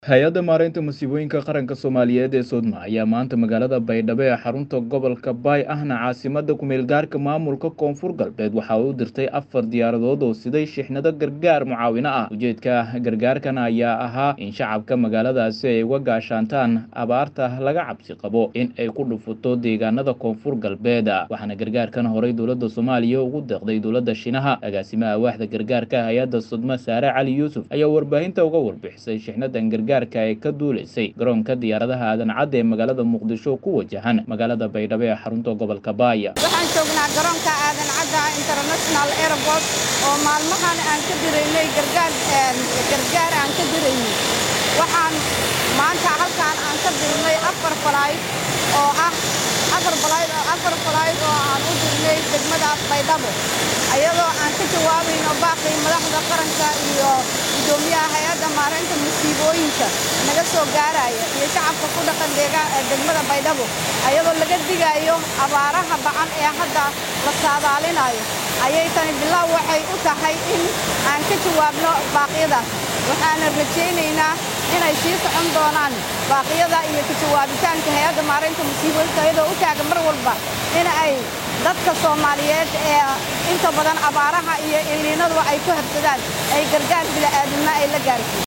hay-adda maareynta masiibooyinka qaranka soomaaliyeed ee soodma ayaa maanta magaalada baydhabo ee xarunta gobolka baay ahna caasimada kumeelgaarka maamulka koonfur galbeed waxa uu dirtay afar diyaaradood oo siday shixnado gargaar mucaawino ah ujeedka gargaarkan ayaa ahaa in shacabka magaaladaasi ay uga gaashaantaan abaarta laga cabsi qabo in ay ku dhufuto deegaanada koonfur galbeed waxaana gargaarkan horay dowladda soomaaliya ugu deeqday dowladda shinaha agaasimaha waaxda gargaarka hay-adda sodma saare cali yuusuf ayaa warbaahinta uga warbixisay shixnadan gargaar ee ka duuleysay garoonka diyaaradaha aadan cadda ee magaalada muqdisho ku wajahan magaalada baydhabo ee xarunta gobolka baaya waxaan joognaa garoonka aadan cadda international airport oo maalmahan aan ka diraynay gargaar gargaar aan ka diraynay waxaan maanta halkaan aan ka dirnay afar falayd oo ah afar falayd afar falayd oo aan u dirnay degmada baydhabo ayadoo aan ka jawaabayno baaqii madaxda qaranka iyo gudoomiyaha hay-adda maareynta masiibooyinka naga soo gaaraya iyo shacabka ku dhaqan degmada baydhabo ayadoo laga digayo abaaraha bacan ee hadda la saadaalinayo ayay tani bilow waxay u tahay in aan ka jawaabno baaqyadaas waxaana rajaynaynaa inay sii socon doonaan baaqyada iyo ka jawaabitaanka hay-adda maareynta masiibooyinka iyadoo u taagan mar walba in ay dadka soomaaliyeed ee inta badan abaaraha iyo iliinaduba ay ku habsadaan ay gargaar bila'aadinimo ay la gaarsiin